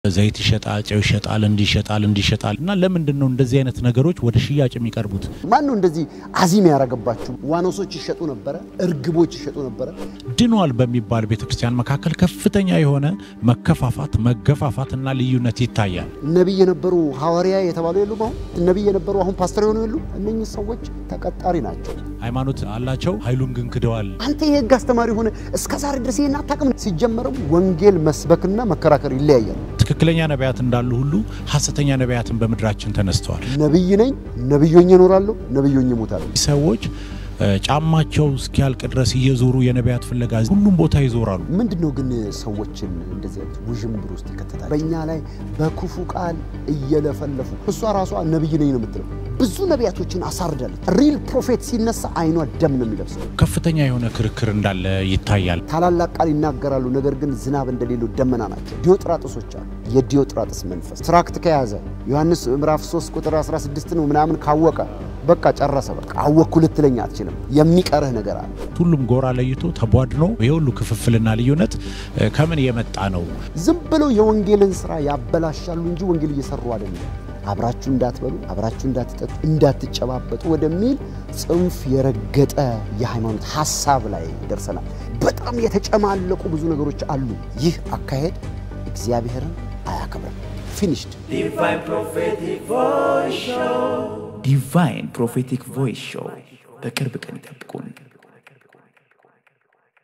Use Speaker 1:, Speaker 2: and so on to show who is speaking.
Speaker 1: ዘይት ይሸጣል፣ ጨው ይሸጣል፣ እንዲህ ይሸጣል፣ እንዲህ ይሸጣል እና ለምንድን ነው እንደዚህ አይነት ነገሮች ወደ ሽያጭ የሚቀርቡት?
Speaker 2: ማን ነው እንደዚህ አዚም ያደረገባችሁ? ዋኖሶች ይሸጡ ነበረ፣ እርግቦች ይሸጡ ነበረ።
Speaker 1: ድኗል በሚባል ቤተ ክርስቲያን መካከል ከፍተኛ የሆነ መከፋፋት፣ መገፋፋት እና ልዩነት ይታያል።
Speaker 2: ነቢይ የነበሩ ሐዋርያ የተባሉ የሉም? አሁን ነቢይ የነበሩ አሁን ፓስተር የሆኑ የሉ? እነኚህ ሰዎች ተቀጣሪ ናቸው።
Speaker 1: ሃይማኖት አላቸው፣ ኃይሉን ግን ክደዋል።
Speaker 2: አንተ የህግ አስተማሪ ሆነ እስከ ዛሬ ድረስ ይህን አታውቅም። ሲጀመርም ወንጌል መስበክና መከራከር ይለያያል።
Speaker 1: ትክክለኛ ነቢያት እንዳሉ ሁሉ ሐሰተኛ ነቢያትን በምድራችን ተነስተዋል።
Speaker 2: ነቢይ ነኝ፣ ነቢዮኝ እኖራለሁ፣ ነቢዮኝ እሞታለሁ።
Speaker 1: ሰዎች ጫማቸው እስኪያልቅ ድረስ እየዞሩ የነቢያት ፍለጋ ሁሉም ቦታ ይዞራሉ።
Speaker 2: ምንድን ነው ግን ሰዎችን እንደዚህ አይነት ውዥንብር ውስጥ ይከተታል? በእኛ ላይ በክፉ ቃል እየለፈለፉ እሷ ራሷ ነቢይ ነኝ ነው የምትለው። ብዙ ነቢያቶችን አሳርዳለች። ሪል ፕሮፌት ሲነሳ አይኗ ደም ነው የሚለብሰው።
Speaker 1: ከፍተኛ የሆነ ክርክር እንዳለ ይታያል።
Speaker 2: ታላላቅ ቃል ይናገራሉ፣ ነገር ግን ዝናብ እንደሌለው ደመና ናቸው። ዲዮጥራጥሶች አሉ። የዲዮጥራጥስ መንፈስ ትራክት ከያዘ ዮሐንስ ምዕራፍ 3 ቁጥር 16 ነው ምናምን ካወቀ በቃ ጨረሰ። በቃ አወቅኩ ልትለኝ አትችልም። የሚቀርህ ነገር አለ።
Speaker 1: ሁሉም ጎራ ለይቶ ተቧድኖ የሁሉ ክፍፍልና ልዩነት ከምን የመጣ ነው?
Speaker 2: ዝም ብለው የወንጌልን ስራ ያበላሻሉ እንጂ ወንጌል እየሰሩ አይደለም። አብራችሁ እንዳትበሉ፣ አብራችሁ እንዳትጠጡ፣ እንዳትጨባበጡ ወደሚል ጽንፍ የረገጠ የሃይማኖት ሀሳብ ላይ ደርሰናል። በጣም የተጨማለቁ ብዙ ነገሮች አሉ። ይህ አካሄድ እግዚአብሔርን አያከብርም። ፊኒሽድ
Speaker 3: ዲቫይን ፕሮፌቲክ ቮይስ ሾው በቅርብ ቀን ይጠብቁን።